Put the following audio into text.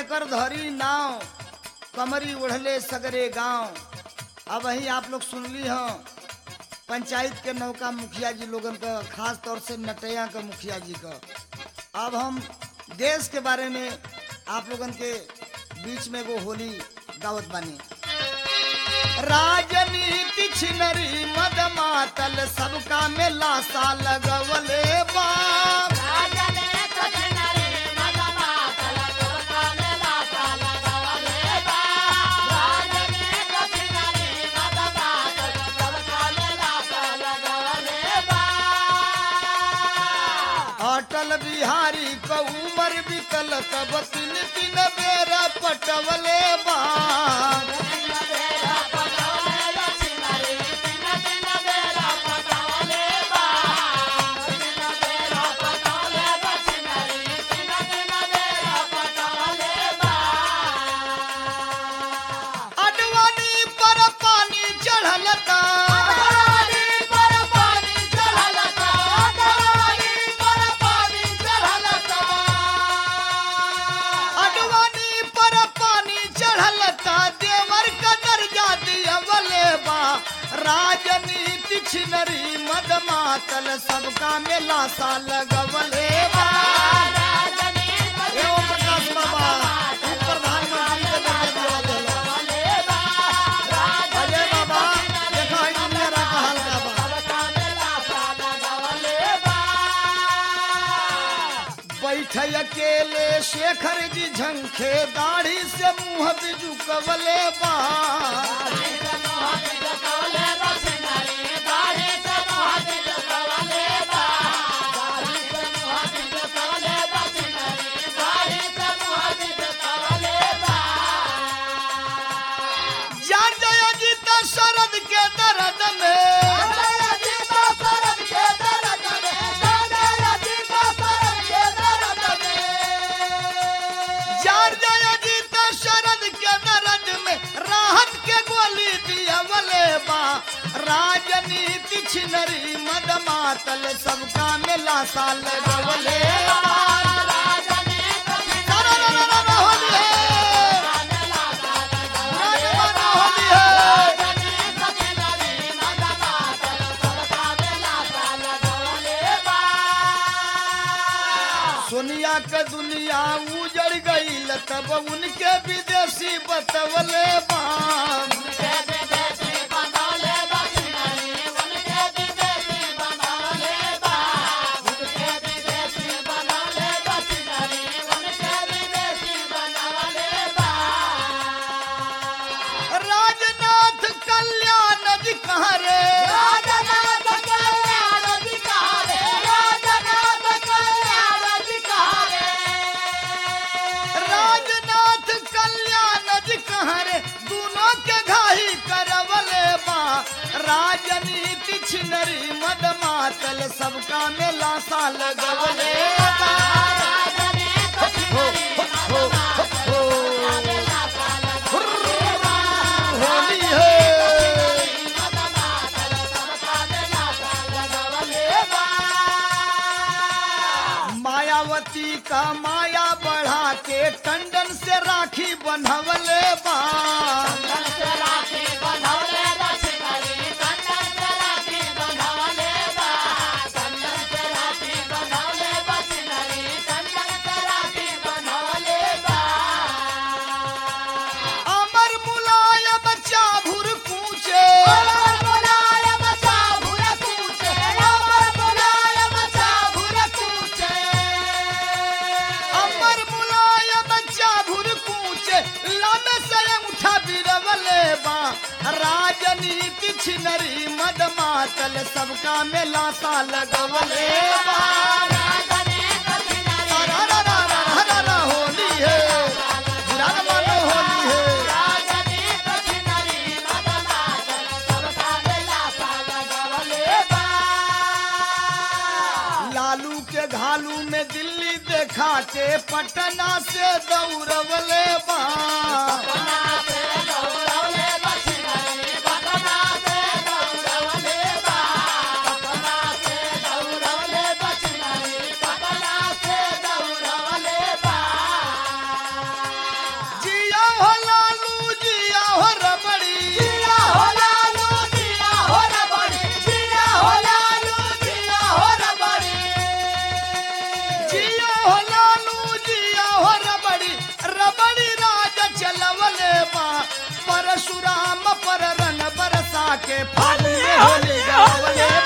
जेकर धरी नाव कमरी उड़ले सगरे गांव अब वही आप लोग सुनली हो पंचायत के नौका मुखिया जी लोगन का खास तौर से नटैया का मुखिया जी का अब हम देश के बारे में आप लोगन के बीच में वो होली गावत बानी राजनीति छिनरी मद मातल सबका में लाशा लगवले बाप अटल बिहारी क उमर बिकल तब तीन तीन बेरा पटवले बाप अडवाणी पर पानी चढ़ल ता अडवाणी पर पानी चढ़ल ता देवर का दर्जा दियवले बा राजनीति छिनरी मद मातल सबका में लाशा लगवले बा ए ओम प्रकाश बाबा तू प्रधानमंत्री के दर्जा दियवले अजय बाबा देखा है दुनिया रा का हाल का बा बैठ अकेले शेखर जी झंखे दाढ़ी से मुंह बिजुकवले बा जान जय जी तो शरद के दर्द में जार जय जी तो शरद के दर्द में राहत के गोली दियवले बा राजनीति छिनरी मद मातल सबका में लाशा लगवले बा रा रा रा रा रा होली है राजमाता होली है सोनिया के दुनिया उजड़ गई तब उनके विदेशी बतवले बाम राजनाथ कल्याण जी कहाँ रे राजनाथ कल्याण जी कहाँ रे दोनों के घाही करवले बा राजनीति छिनरी मद मातल सबका में लाशा लगवले बा हो, हो, हो, हो। होली है मायावती का माया बढ़ा के टंडन से राखी बंधवले बा अमर मुलायम चाभुर कूचे अमर मुलायम चाभुर कूचे लब से उठा बिरवले बा राजनीति छिनरी मद मातल सबका में लाशा लगवले बा रा रा रा रा रा रा रा होली है बुरा न मानो होली है लालू के घालू में दिल्ली देखा के पटना से दौड़वले बा के फागुन में होली गावले